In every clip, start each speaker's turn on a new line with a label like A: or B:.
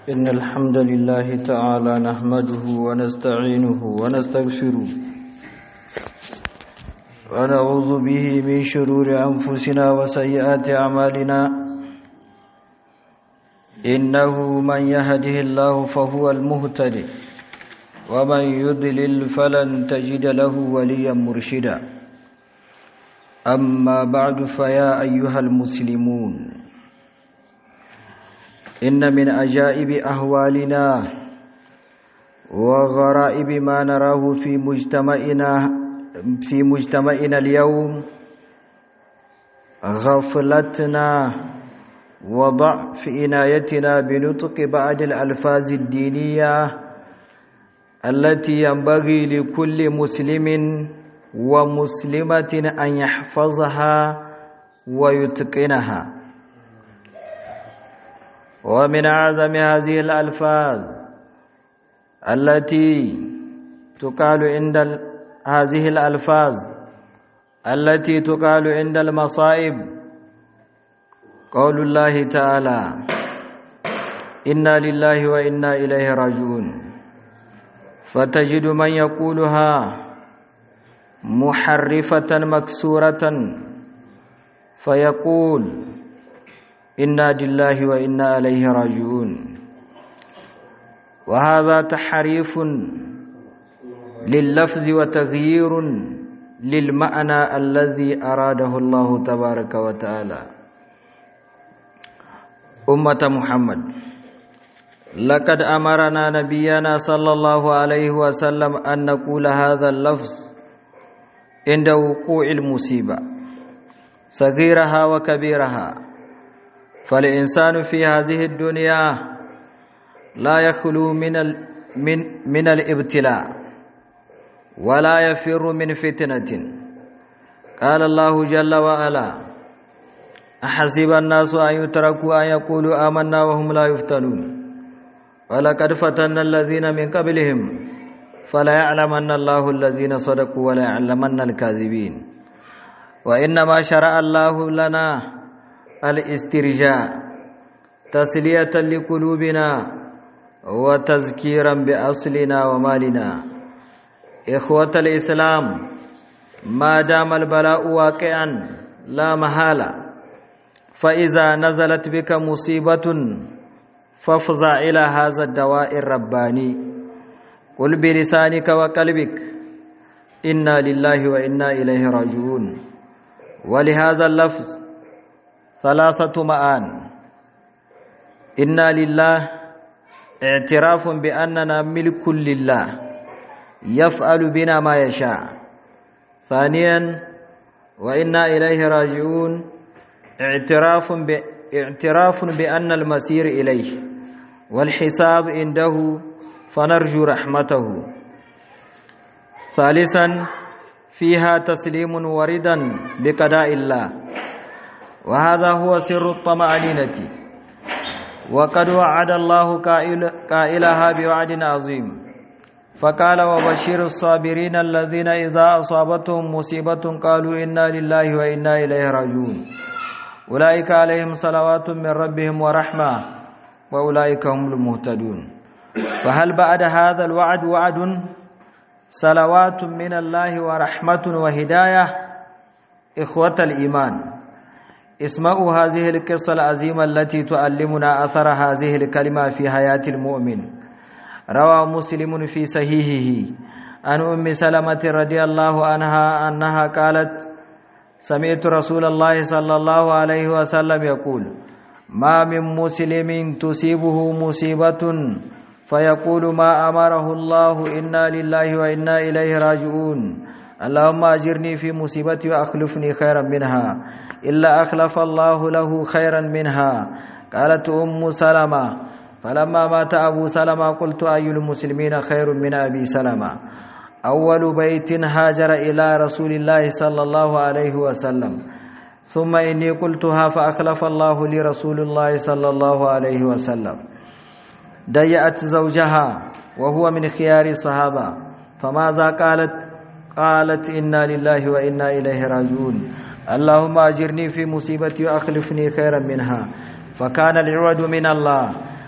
A: إن الحمد لله تعالى نحمده ونستعينه ونستغفره ونعوذ به من شرور أنفسنا وسيئات أعمالنا إنه من يهده الله فهو المهتدي ومن يضلل فلن تجد له وليا مرشدا أما بعد فيا أيها المسلمون إن من أجائب أهوالنا وغرائب ما نراه في مجتمعنا في مجتمعنا اليوم غفلتنا وضعف عنايتنا بنطق بعض الألفاظ الدينية التي ينبغي لكل مسلم ومسلمة أن يحفظها ويتقنها ومن أعظم هذه الألفاظ التي تقال عند هذه الألفاظ التي تقال عند المصائب قول الله تعالى إنا لله وإنا إليه راجعون فتجد من يقولها محرفة مكسورة فيقول إنا لله وإنا إليه راجعون وهذا تحريف لللفظ وتغيير للمعنى الذي أراده الله تبارك وتعالى أمة محمد لقد أمرنا نبينا صلى الله عليه وسلم أن نقول هذا اللفظ عند وقوع المصيبة صغيرها وكبيرها فالإنسان في هذه الدنيا لا يخلو من ال من من الابتلاء ولا يفر من فتنة قال الله جل وعلا أحسب الناس أن يتركوا أن يقولوا آمنا وهم لا يفتنون ولقد فتنا الذين من قبلهم فلا يعلمن الله الذين صدقوا ولا يعلمن الكاذبين وإنما شرع الله لنا الاسترجاع تسلية لقلوبنا وتذكيرا بأصلنا ومالنا إخوة الإسلام ما دام البلاء واقعا لا محالة فإذا نزلت بك مصيبة فافزع إلى هذا الدواء الرباني قل بلسانك وقلبك إنا لله وإنا إليه راجعون ولهذا اللفظ ثلاثة معان إنا لله اعتراف بأننا ملك لله يفعل بنا ما يشاء ثانيا وإنا إليه راجعون اعتراف ب... اعتراف بأن المسير إليه والحساب عنده فنرجو رحمته ثالثا فيها تسليم وردا بقضاء الله وهذا هو سر الطمأنينة وقد وعد الله قائل قائلها بوعد عظيم فقال وبشر الصابرين الذين إذا أصابتهم مصيبة قالوا إنا لله وإنا إليه راجعون أولئك عليهم صلوات من ربهم ورحمة وأولئك هم المهتدون فهل بعد هذا الوعد وعد صلوات من الله ورحمة وهداية إخوة الإيمان اسمعوا هذه القصة العظيمة التي تعلمنا أثر هذه الكلمة في حياة المؤمن روى مسلم في صحيحه عن أم سلمة رضي الله عنها أنها قالت سمعت رسول الله صلى الله عليه وسلم يقول ما من مسلم تصيبه مصيبة فيقول ما أمره الله إنا لله وإنا إليه راجعون اللهم أجرني في مصيبتي وأخلفني خيرا منها إلا أخلف الله له خيرا منها قالت أم سلمة فلما مات أبو سلمة قلت أي المسلمين خير من أبي سلمة أول بيت هاجر إلى رسول الله صلى الله عليه وسلم ثم إني قلتها فأخلف الله لرسول الله صلى الله عليه وسلم ضيأت زوجها وهو من خيار الصحابة فماذا قالت قالت إنا لله وإنا إليه راجعون اللهم أجرني في مصيبتي وأخلفني خيرا منها فكان العوض من الله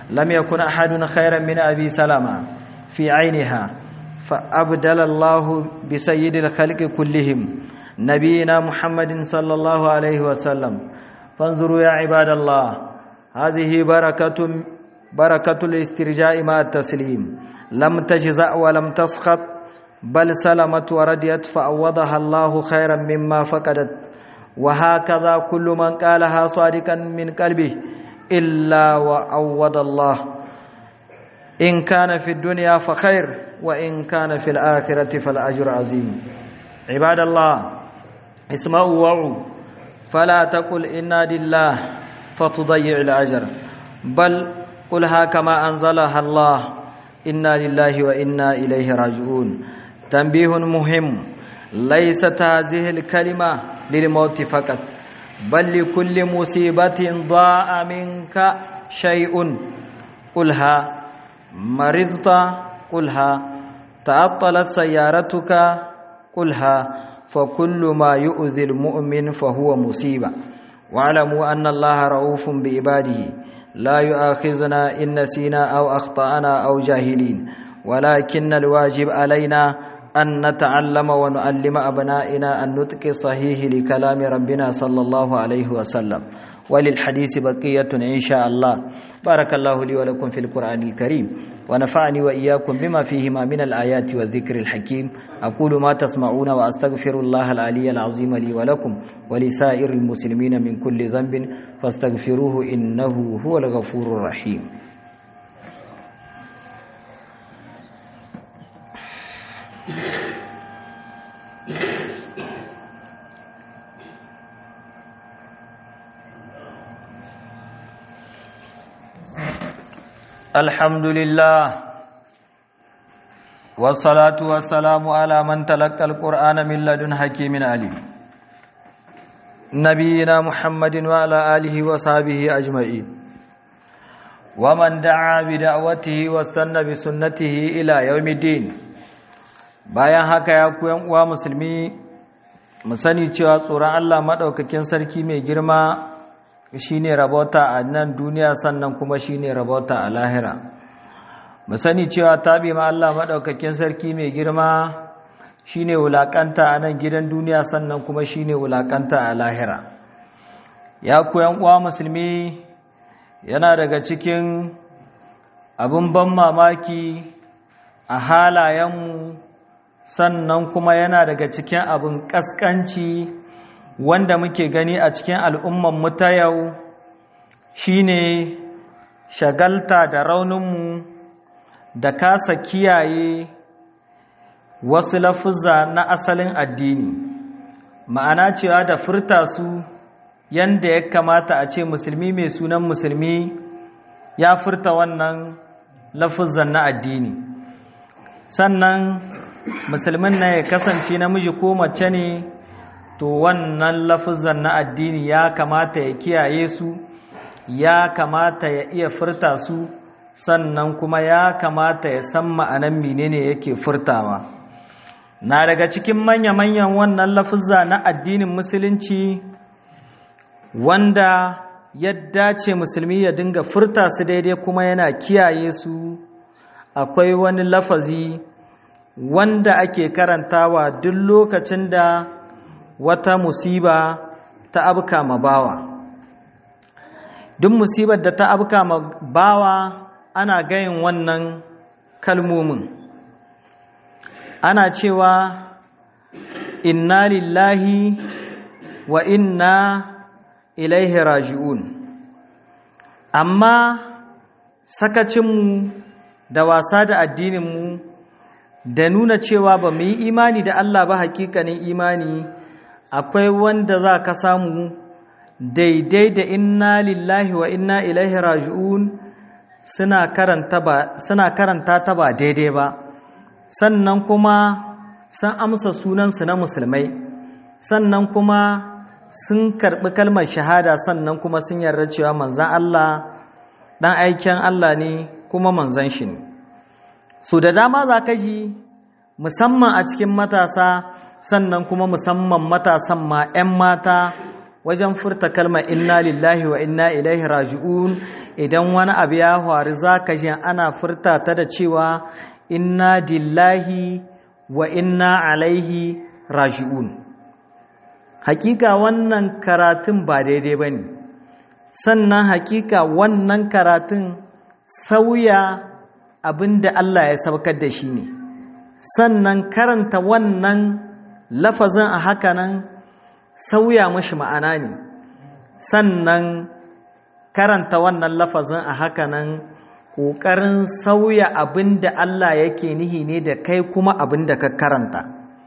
A: لم يكن أحد خيرا من أبي سلمة في عينها فأبدل الله بسيد الخلق كلهم نبينا محمد صلى الله عليه وسلم فانظروا يا عباد الله هذه بركة بركة الاسترجاء مع التسليم لم تجزأ ولم تسخط بل سلمت ورديت فأوضها الله خيرا مما فقدت وهكذا كل من قالها صادقا من قلبه إلا وأوض الله إن كان في الدنيا فخير وإن كان في الآخرة فالأجر عظيم عباد الله اسمعوا وعوا فلا تقل إنا لله فتضيع الأجر بل قلها كما أنزلها الله إنا لله وإنا إليه راجعون تنبيه مهم ليست هذه الكلمة للموت فقط بل لكل مصيبة ضاع منك شيء قلها مرضت قلها تعطلت سيارتك قلها فكل ما يؤذي المؤمن فهو مصيبة واعلموا أن الله رؤوف بعباده لا يؤاخذنا إن نسينا أو أخطأنا أو جاهلين ولكن الواجب علينا أن نتعلم ونعلم أبنائنا النطق الصحيح لكلام ربنا صلى الله عليه وسلم وللحديث بقية إن شاء الله بارك الله لي ولكم في القرآن الكريم ونفعني وإياكم بما فيهما من الآيات والذكر الحكيم أقول ما تسمعون وأستغفر الله العلي العظيم لي ولكم ولسائر المسلمين من كل ذنب فاستغفروه إنه هو الغفور الرحيم الحمد لله والصلاة والسلام على من تلقى القرآن من لدن حكيم عليم نبينا محمد وعلى آله وصحبه أجمعين ومن دعا بدعوته واستنى بسنته إلى يوم الدين bayan haka ya ku uwa musulmi mu sani cewa tsoron Allah madaukakin sarki mai girma shine rabota a nan duniya sannan kuma shine rabota a lahira mu sani cewa tabi ma Allah madaukakin sarki mai girma shine wulakanta a nan gidan duniya sannan kuma shine wulakanta a lahira ya ku uwa musulmi yana daga cikin abin ban mamaki a halayenmu sannan kuma yana daga cikin abin ƙasƙanci wanda muke gani a cikin al'umman mu ta yau shine shagalta da rauninmu da kasa kiyaye wasu lafuzza na asalin addini ma'ana cewa da furta su yanda ya kamata a ce musulmi mai sunan musulmi ya furta wannan lafuzzan na addini sannan musulmin na ya kasance namiji ko mace ne to wannan lafuzan na addini ya kamata ya kiyaye su ya kamata ya iya furta su sannan kuma ya kamata ya san ma'anan menene yake furtawa na daga cikin manya-manyan wannan lafuzza na addinin musulunci wanda ya dace musulmi ya dinga furta su daidai kuma yana kiyaye su akwai wani lafazi wanda ake karantawa duk lokacin da wata musiba ta abka ma bawa duk musibar da ta abka ma bawa ana gayin wannan kalmomin ana cewa inna lillahi wa inna ilaihi raji'un amma sakacinmu da wasa da addininmu da nuna cewa ba mu yi imani da Allah ba hakikanin imani akwai wanda za ka samu daidai da inna lillahi wa inna ilaihi raji'un suna karanta ta ba daidai ba sannan kuma sun amsa sunansu na musulmai sannan kuma sun karɓi kalmar shahada sannan kuma sun yarda cewa manzan Allah ɗan aikin Allah ne kuma manzan shi ne so da dama za ka ji musamman a cikin matasa sannan kuma musamman matasan ma 'yan mata wajen furta kalmar inna lillahi wa inna ilaihi raji'un idan wani abu ya faru zaka ji ana furta ta da cewa inna lillahi wa inna alaihi raji'un hakika wannan karatun ba daidai bane sannan hakika wannan karatun sauya abinda Allah ya saukar da shi ne sannan karanta wannan lafazin a hakanan sauya mashi ma'ana ne sannan karanta wannan lafazin a hakanan ƙoƙarin sauya abin da Allah yake nihi ne da kai kuma abin da ka karanta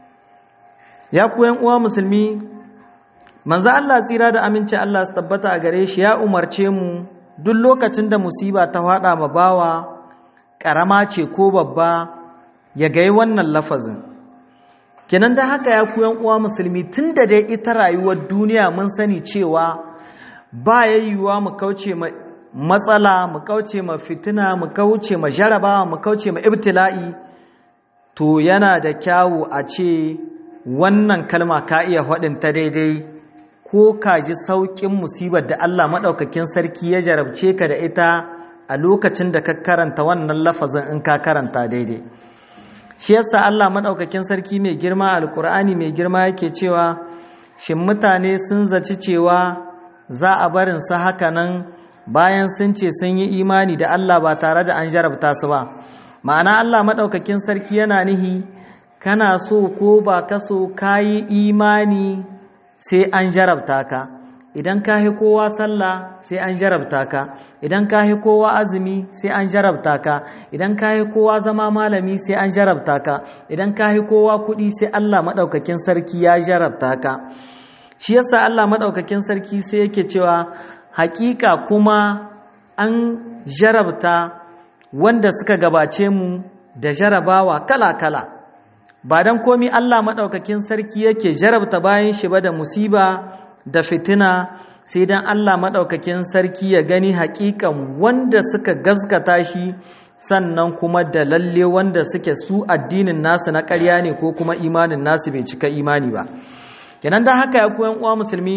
A: ya kuyan uwa musulmi manzo Allah tsira da aminci Allah su tabbata a gare shi ya umarce mu duk lokacin da musiba ta faɗa ma bawa ƙarama ce ko babba ya gai wannan lafazin kenan da haka ya kuyan uwa musulmi tun da dai ita rayuwar duniya mun sani cewa ba yayyuwa mu kauce ma matsala mu kauce ma fitina mu kauce ma jarabawa mu kauce ma ibtila'i to yana da kyawu a ce wannan kalma ka iya faɗin ta daidai ko ka ji sauƙin musibar da Allah maɗaukakin sarki ya jarabce ka da ita a lokacin da ka karanta wannan lafazin in ka karanta daidai shi yasa Allah maɗaukakin sarki mai girma alkur'ani mai girma yake cewa shin mutane sun zaci cewa za a barin su haka nan bayan sun ce sun yi imani da Allah ba tare da an jarabta su ba ma'ana Allah maɗaukakin sarki yana nihi kana so ko ba ka so ka yi imani sai an jarabta ka idan ka hi kowa sallah sai an jarabta ka idan ka hi kowa azumi sai an jarabta ka idan ka hi kowa zama malami sai an jarabta ka idan ka hi kowa kuɗi sai Allah maɗaukakin sarki ya jarabta ka shi yasa Allah maɗaukakin sarki sai yake cewa hakika kuma an jarabta wanda suka gabace mu da jarabawa kala-kala ba don komi Allah maɗaukakin sarki yake jarabta bayan shi ba da musiba da fitina sai dan Allah maɗaukakin sarki ya gani haƙiƙan wanda suka gaskata shi sannan kuma da lalle wanda suke su addinin nasu na ƙarya ne ko kuma imanin nasu bai cika imani ba kenan da haka ya koyan uwa musulmi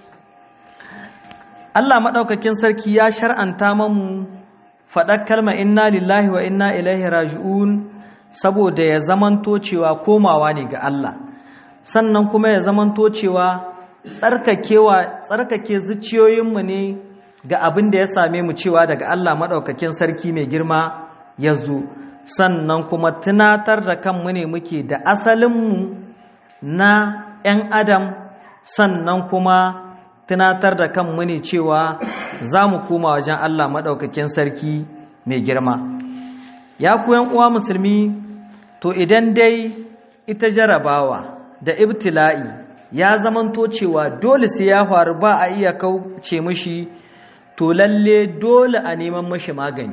A: Allah maɗaukakin sarki ya shar'anta mamu faɗar kalma inna lillahi wa inna ilaihi raji'un saboda ya zamanto cewa komawa ne ga Allah sannan kuma ya zamanto cewa tsarkakewa tsarkake zuciyoyinmu ne ga abin da ya same mu cewa daga Allah maɗaukakin sarki mai girma ya zo sannan kuma tunatar da kanmu ne muke da asalinmu na 'yan adam sannan kuma tunatar da kanmu ne cewa za mu koma wajen Allah maɗaukakin sarki mai girma ya kuyan uwa musulmi to idan dai ita jarabawa da ibtila'i ya zamanto cewa dole sai ya faru ba a iya kauce mishi to lalle dole a neman mashi magani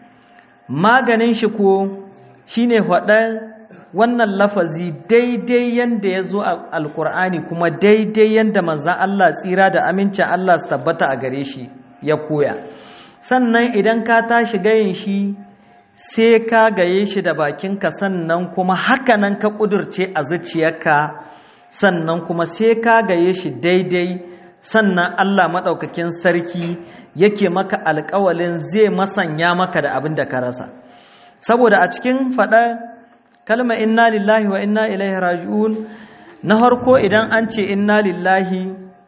A: maganin shi ko shine faɗan wannan lafazi daidai yanda ya zo a alkur'ani kuma daidai yanda manzan Allah tsira da amincin Allah su tabbata a gare shi ya koya sannan idan ka tashi gayin shi sai ka gaye shi da bakinka sannan kuma hakanan ka ƙudurce a zuciyarka sannan kuma sai ka gaye shi daidai sannan Allah maɗaukakin sarki yake maka alƙawalin zai masanya maka da abin da ka rasa saboda a cikin faɗa kalma inna lillahi wa inna ilaihi raji'un na harko idan an ce inna lillahi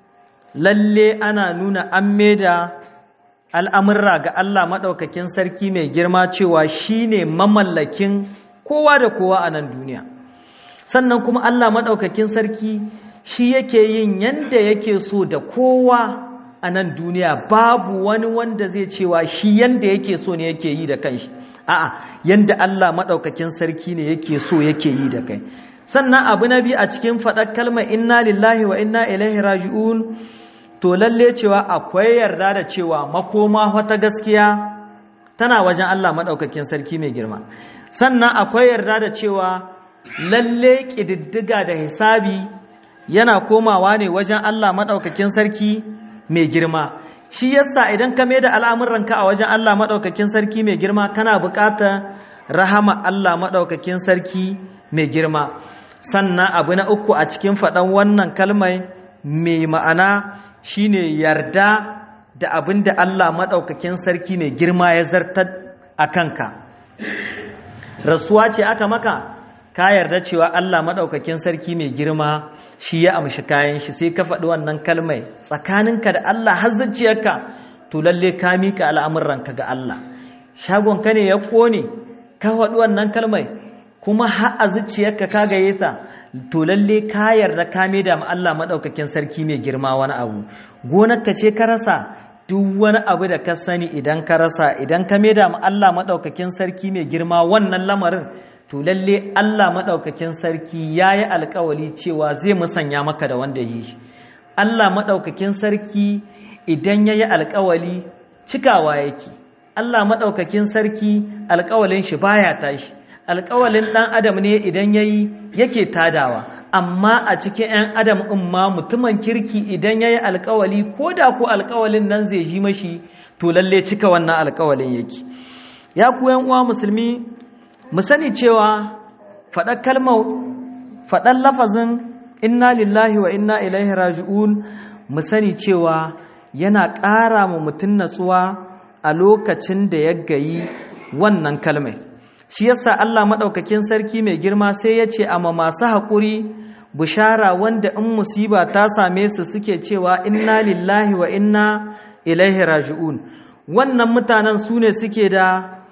A: lalle ana nuna an maida al'amurra ga Allah maɗaukakin sarki mai girma cewa shi ne mamallakin kowa da kowa a nan duniya sannan kuma Allah maɗaukakin sarki shi yake yin yanda yake so da kowa a nan duniya babu wani wanda zai cewa shi yanda yake so ne yake yi da kanshi a'a yanda Allah maɗaukakin sarki ne yake so yake yi da kai sannan abu na biyu a cikin faɗar kalmar inna lillahi wa inna ilaihi raji'un to lalle cewa akwai yarda da cewa makoma wata gaskiya tana wajen Allah maɗaukakin sarki mai girma sannan akwai yarda da cewa lalle ƙididdiga da hisabi yana komawa ne wajen Allah maɗaukakin sarki mai girma shi yasa idan ka da al'amuranka a wajen Allah maɗaukakin sarki mai girma kana buƙatar rahama Allah maɗaukakin sarki mai girma sannan abu na uku a cikin faɗan wannan kalmai mai ma'ana shine yarda da abin da Allah maɗaukakin sarki mai girma ya zartar a kanka rasuwa ce aka maka ka yarda cewa Allah maɗaukakin sarki mai girma shi ya amshi kayan shi sai ka faɗi wannan kalmai tsakaninka da Allah har zuciyarka to lalle ka miƙa al'amuranka ga Allah shagonka ne ya ƙone ka faɗi wannan kalmai kuma har a zuciyarka ka gaye ta to lalle ka yarda ka da ma Allah maɗaukakin sarki mai girma wani abu gonarka ce ka rasa duk wani abu da ka sani idan ka rasa idan ka da ma Allah maɗaukakin sarki mai girma wannan lamarin to lalle Allah maɗaukakin sarki ya yi alkawali cewa zai musanya maka da wanda yi shi Allah maɗaukakin sarki idan ya yi alkawali cikawa yake Allah maɗaukakin sarki alkawalin shi baya tashi alkawalin ɗan adam ne idan ya yi yake tadawa amma a cikin 'yan adam in ma mutumin kirki idan ya yi alkawali ko da ku alkawalin nan zai ji mashi to lalle cika wannan alkawalin yake ya ku uwa musulmi mu sani cewa faɗar kalmar faɗar lafazin inna lillahi wa inna ilaihi raji'un mu sani cewa yana ƙara mu mutum natsuwa a lokacin da ya gayi wannan kalmai shi yasa Allah maɗaukakin sarki mai girma sai ya ce amma masu haƙuri bishara wanda in musiba ta same su suke cewa inna lillahi wa inna ilaihi raji'un wannan mutanen su ne suke da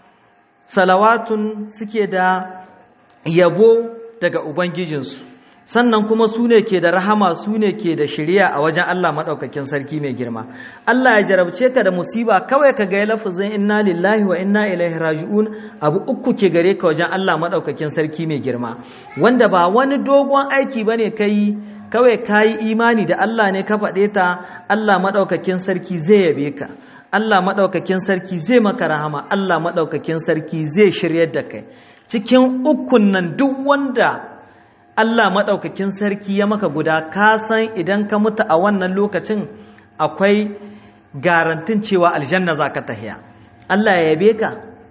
A: salawatun suke da yabo daga ubangijinsu sannan kuma su ne ke da rahama su ne ke da shirya a wajen Allah maɗaukakin sarki mai girma Allah ya jarabce ka da musiba kawai ka ga lafazin inna lillahi wa inna ilaihi raji'un abu uku ke gare ka wajen Allah maɗaukakin sarki mai girma wanda ba wani dogon aiki bane kai kawai kayi imani da Allah ne ka faɗe ta Allah maɗaukakin sarki zai yabe ka Allah maɗaukakin sarki zai maka rahama Allah maɗaukakin sarki zai shiryar da kai cikin ukun nan duk wanda Allah maɗaukakin sarki ya maka guda ka san idan ka mutu a wannan lokacin akwai garantin cewa aljanna za ka tahiya Allah ya yabe ka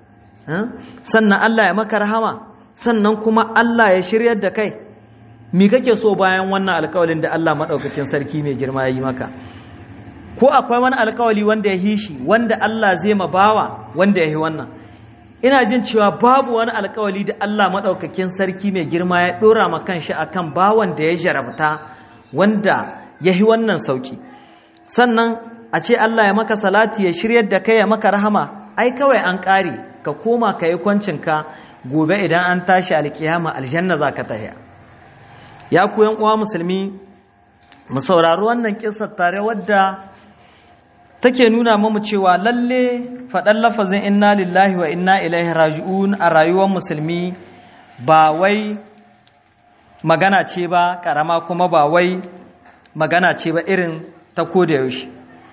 A: sannan Allah ya maka rahama sannan kuma Allah ya shiryar da kai mi kake so bayan wannan alkawalin da Allah maɗaukakin sarki mai girma ya yi maka ko akwai wani alkawali wanda ya yi shi wanda Allah zai ma bawa wanda ya yi wannan ina jin cewa babu wani alkawali da Allah maɗaukakin sarki mai girma ya ɗora ma kanshi akan bawan da ya jarabta wanda ya yi wannan sauki sannan a ce Allah ya maka salati ya shiryar da kai ya maka rahama ai kawai an ƙare ka koma ka yi kwancinka gobe idan an tashi alkiyama aljanna za ka tahiya ya ku uwa musulmi mu saurari wannan kissar tare wadda take nuna mamu cewa lalle faɗan lafazin inna lillahi wa inna ilaihi raji'un a rayuwar musulmi ba wai magana ce ba ƙarama kuma ba wai magana ce ba irin ta koda yaushe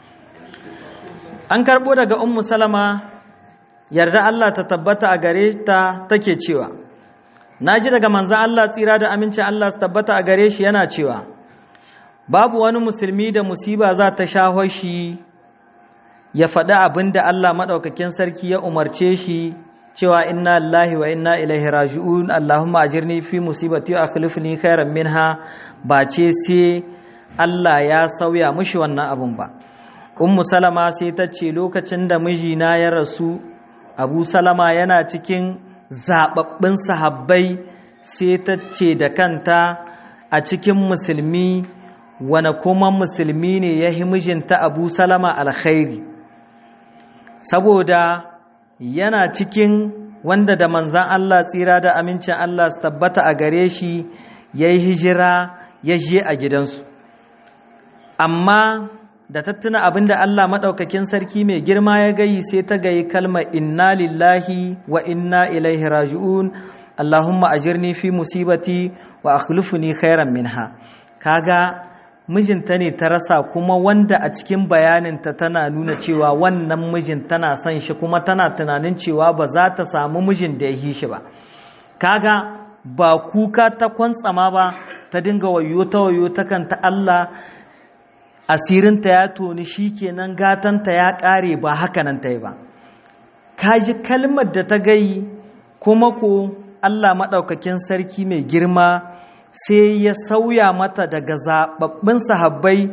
A: an karɓo daga ummu salama yarda Allah ta tabbata a gare ta take cewa na ji daga manzan Allah tsira da amincin Allah su tabbata a gare shi yana cewa babu wani musulmi da musiba za ta sha shi ya faɗi abin da Allah maɗaukakin sarki ya umarce shi cewa inna lillahi wa inna ilaihi raji'un Allahumma ajirni fi musibati wa akhlifni khairan minha ba ce sai Allah ya sauya mushi wannan abun ba ummu salama sai ta ce lokacin da mijina ya rasu abu salama yana cikin zababbin sahabbai sai ta ce da kanta a cikin musulmi wane kuma musulmi ne ya yi mijinta abu salama alkhairi saboda yana cikin wanda da manzan Allah tsira da amincin Allah su tabbata a gare shi ya yi hijira ya je a gidansu amma da tattuna abin da Allah maɗaukakin sarki mai girma ya gayi sai ta gayi kalma inna lillahi wa inna ilaihi raji'un Allahumma ajirni fi musibati wa akhlifni khairan minha kaga mijinta ne ta rasa kuma wanda a cikin bayaninta tana nuna cewa wannan mijin tana son shi kuma tana tunanin cewa ba za ta samu mijin da ya yi shi ba kaga ba kuka ta kwantsama ba ta dinga wayo ta wayo ta kanta Allah asirinta ya toni shi kenan gatanta ya ƙare ba hakanan ta yi ba kaji kalmar da ta gayi kuma ko Allah maɗaukakin sarki mai girma sai ya sauya mata daga zaɓaɓɓun sahabbai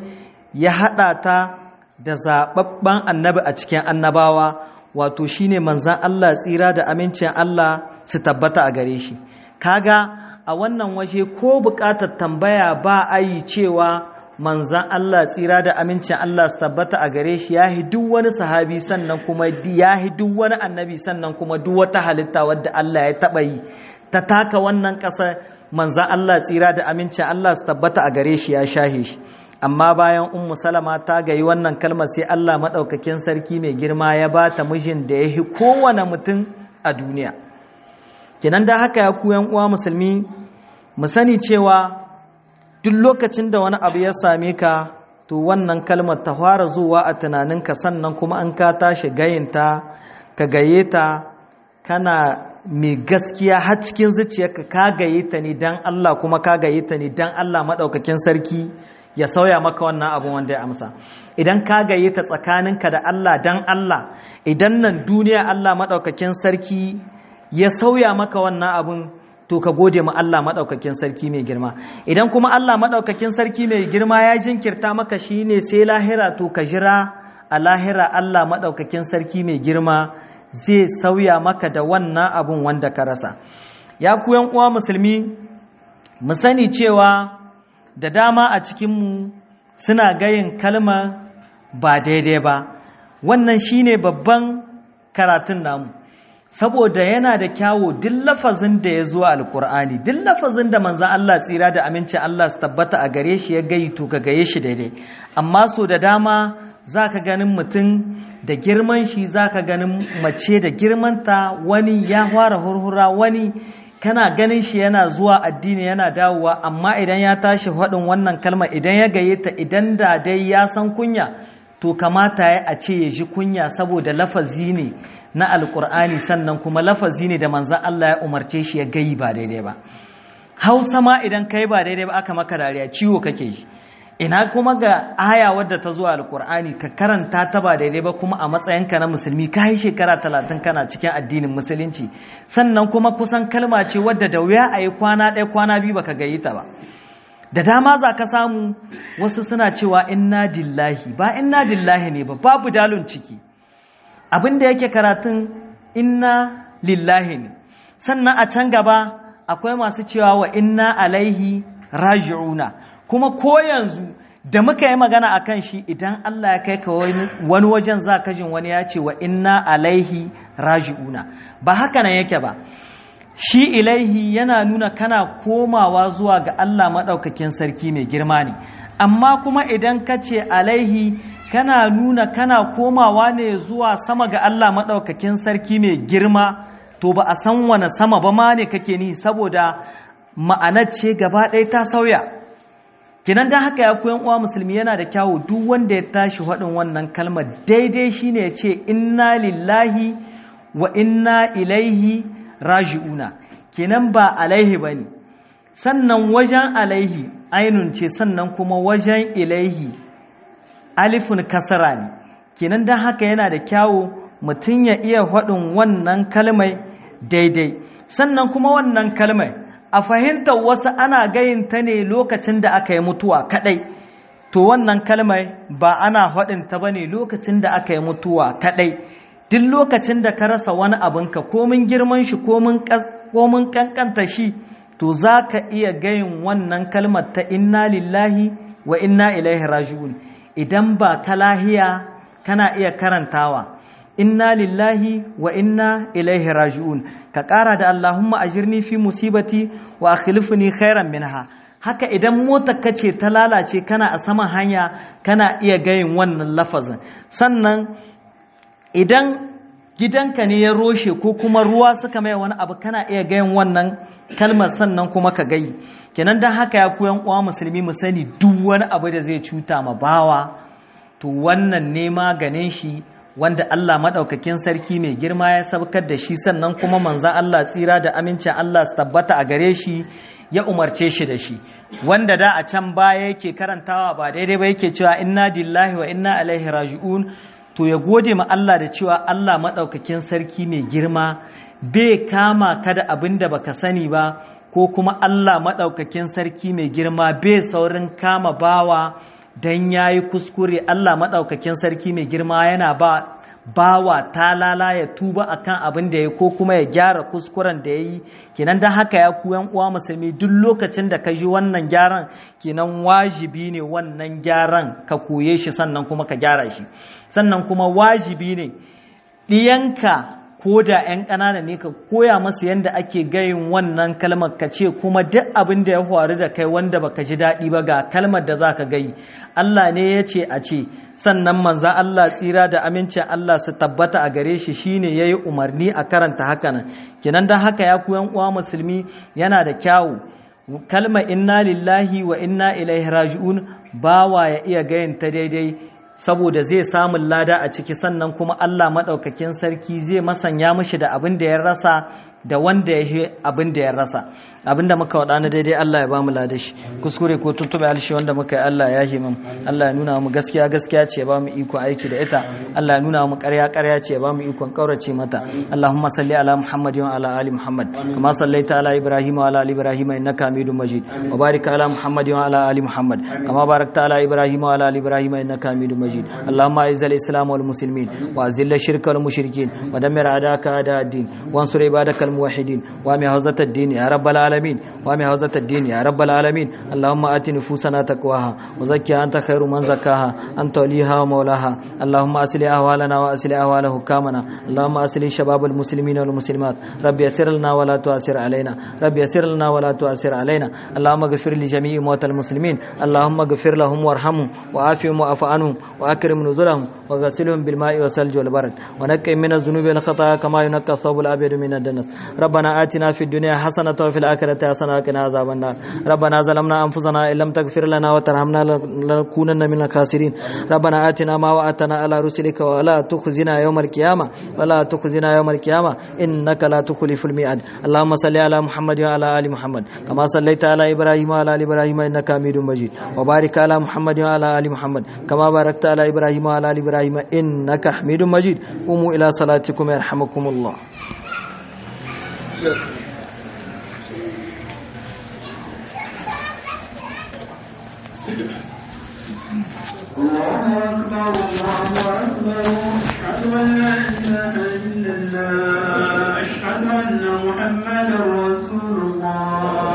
A: ya haɗa ta da zaɓaɓɓen annabi a cikin annabawa wato shine manzan Allah tsira da amincin Allah su tabbata a gare shi kaga a wannan waje ko buƙatar tambaya ba a yi cewa manzan Allah tsira da amincin Allah su tabbata a gare shi ya duk wani sahabi sannan kuma ya duk wani annabi sannan kuma duk wata halitta wadda Allah ya taɓa yi ta taka wannan ƙasar manzan Allah tsira da amincin Allah su tabbata a gare shi ya shahe shi amma bayan ummu salama ta gayi wannan kalmar sai Allah maɗaukakin sarki mai girma ya ba ta mijin da ya yi kowane mutum a duniya kinan da haka ya kuyan uwa musulmi mu sani cewa duk lokacin da wani abu ya same ka to wannan kalmar ta fara zuwa a tunaninka sannan kuma an ka tashi gayinta ka gaye ta kana mai gaskiya har cikin zuciyarka ka gaye ta ne dan Allah kuma ka gaye ta ne dan Allah maɗaukakin sarki ya sauya maka wannan abun wanda ya amsa idan ka gaye ta tsakaninka da Allah dan Allah idan nan duniya Allah maɗaukakin sarki ya sauya maka wannan abun to ka gode ma Allah maɗaukakin sarki mai girma idan kuma Allah maɗaukakin sarki mai girma ya jinkirta maka shine sai lahira to ka jira a lahira Allah maɗaukakin sarki mai girma zai sauya maka da wannan abun wanda ka rasa ya ku uwa musulmi mu sani cewa da dama a cikinmu suna gayin kalma ba daidai ba wannan shine babban karatun namu saboda yana da kyawo duk lafazin da ya zo alkur'ani duk lafazin da manzan Allah tsira da aminci Allah su tabbata a gare shi ya gayi to ka gaye shi daidai amma so da dama za ka ganin mutum da girman shi za ka ganin mace da girmanta wani ya fara hurhura wani kana ganin shi yana zuwa addini yana dawowa amma idan ya tashi faɗin wannan kalma idan ya gaye ta idan da dai ya san kunya to kamata ya a ce ya ji kunya saboda lafazi ne na alkur'ani sannan kuma lafazi ne da manzan Allah ya umarce shi ya gayi ba daidai ba hausa ma idan kai ba daidai ba aka maka dariya ciwo kake yi ina kuma ga aya wadda ta zuwa alkur'ani ka karanta ta ba daidai ba kuma a matsayinka na musulmi ka yi shekara talatin kana cikin addinin musulunci sannan kuma kusan kalma ce wadda da wuya a yi kwana ɗaya kwana biyu baka gayi ta ba da dama za ka samu wasu suna cewa inna dillahi ba inna dillahi ne ba babu dalun ciki abin da yake karatun inna lillahi ne sannan a can gaba akwai masu cewa wa inna alaihi raji'una kuma ko yanzu da muka yi magana a kan shi idan Allah ya kai ka wani wajen za ka jin wani ya ce wa inna alaihi raji'una ba haka nan yake ba shi ilaihi yana nuna kana komawa zuwa ga Allah maɗaukakin sarki mai girma ne amma kuma idan ka ce alaihi kana nuna kana komawa ne zuwa sama ga Allah maɗaukakin sarki mai girma to ba a san wane sama ba ma ne kake ni saboda ma'anar ce gaba ɗaya ta sauya kinan don haka ya koyan uwa musulmi yana da kyawu duk wanda ya tashi faɗin wannan kalmar daidai shine ya ce inna lillahi wa inna ilaihi raji'una kenan ba alaihi ba ne sannan wajen alaihi ainun ce sannan kuma wajen ilaihi alifin kasara ne kenan don haka yana da kyawu mutum ya iya faɗin wannan kalmai daidai sannan kuma wannan kalmai a fahimtar wasu ana gayinta ne lokacin da aka yi mutuwa kaɗai to wannan kalmai ba ana faɗin ta ba ne lokacin da aka yi mutuwa kaɗai duk lokacin da ka rasa wani abinka komin girman shi komin kankanta shi to za ka iya gayin wannan kalmar ta inna lillahi wa inna ilaihi raji'un idan ba ka lahiya kana iya karantawa inna lillahi wa inna ilaihi raji'un ka ƙara da Allahumma ajirni fi musibati wa akhlifni khairan minha haka idan motar ka ce ta lalace kana a saman hanya kana iya gayin wannan lafazin sannan idan gidanka ne ya roshe ko kuma ruwa suka mai wani abu kana iya gayin wannan kalmar sannan kuma ka gayi kenan don haka ya koyan uwa musulmi mu sani duk wani abu da zai cuta ma bawa to wannan ne maganin shi wanda Allah maɗaukakin sarki mai girma ya sabkar da shi sannan kuma manzan Allah tsira da amincin Allah su tabbata a gare shi ya umarce shi da shi wanda da a can baya yake karantawa ba daidai ba yake cewa inna dillahi wa inna alaihi raji'un to ya gode ma Allah da cewa Allah maɗaukakin sarki mai girma bai kama ka da abin da baka sani ba ko kuma Allah maɗaukakin sarki mai girma bai saurin kama bawa dan yayi kuskure Allah madaukakin sarki mai girma yana ba bawa talala ya tuba akan abin da ya ko kuma ya gyara kuskuren da ya yi kenan don haka ya ku yan uwa musulmi duk lokacin da ka ji wannan gyaran kenan wajibi ne wannan gyaran ka koye shi sannan kuma ka gyara shi sannan kuma wajibi ne ɗiyanka ko da 'yan ƙanana ne ka koya masu yadda ake gayin wannan kalmar ka ce kuma duk abin da ya faru da kai wanda baka ji daɗi ba ga kalmar da za ka gayi Allah ne ya ce a ce sannan manzan Allah tsira da amincin Allah su tabbata a gare shi shine ya yi umarni a karanta haka nan kinan don haka ya ku uwa musulmi yana da kyawu kalmar inna lillahi wa inna ilaihi raji'un bawa ya iya gayin ta daidai saboda zai samun lada a ciki sannan kuma Allah maɗaukakin sarki zai masanya mishi da abin da ya rasa da wanda ya yi abin da ya rasa abin da muka waɗa na daidai Allah ya ba mu lada shi kuskure ko tuntube alshi wanda muka yi Allah ya himam Allah ya nuna mu gaskiya gaskiya ce ya ba mu ikon aiki da ita Allah ya nuna mu ƙarya ƙarya ce ya ba mu ikon ƙaurace mata Allahumma salli ala Muhammad wa ala ali Muhammad kama sallaita ala Ibrahim wa ala ali Ibrahim innaka Hamidum Majid wa barik ala Muhammad wa ala ali Muhammad kama barakta ala Ibrahim wa ala ali Ibrahim innaka Hamidum Majid اللهم اعز الاسلام والمسلمين واذل الشرك والمشركين ودمر اعداءك اعداء الدين وانصر عبادك الموحدين وامي حوزة الدين يا رب العالمين وامي حوزة الدين يا رب العالمين اللهم ات نفوسنا تقواها وزكها انت خير من زكاها انت وليها ومولاها اللهم اصلح احوالنا واصلح احوال حكامنا اللهم اصلح شباب المسلمين والمسلمات رب يسر لنا ولا تعسر علينا رب يسر لنا ولا تعسر علينا اللهم اغفر لجميع موتى المسلمين اللهم اغفر لهم وارحمهم وعافهم واعف عنهم وأكرم نزلهم وغسلهم بالماء والثلج والبرد ونقي من الذنوب والخطايا كما ينقى الثوب الأبيض من الدنس ربنا آتنا في الدنيا حسنة وفي الآخرة حسنة وقنا عذاب النار ربنا ظلمنا أنفسنا إن لم تغفر لنا وترحمنا لنكونن من الخاسرين ربنا آتنا ما وعدتنا على رسلك ولا تخزنا يوم القيامة ولا تخزنا يوم القيامة إنك لا تخلف الميعاد اللهم صل على محمد وعلى آل محمد كما صليت على إبراهيم وعلى آل إبراهيم إنك حميد مجيد وبارك على محمد وعلى آل محمد كما باركت على إبراهيم وعلى آل إبراهيم إنك حميد مجيد قوموا إلى صلاتكم يرحمكم الله
B: الله أكبر الله أكبر أشهد أن لا إله إلا الله أشهد أن محمدا رسول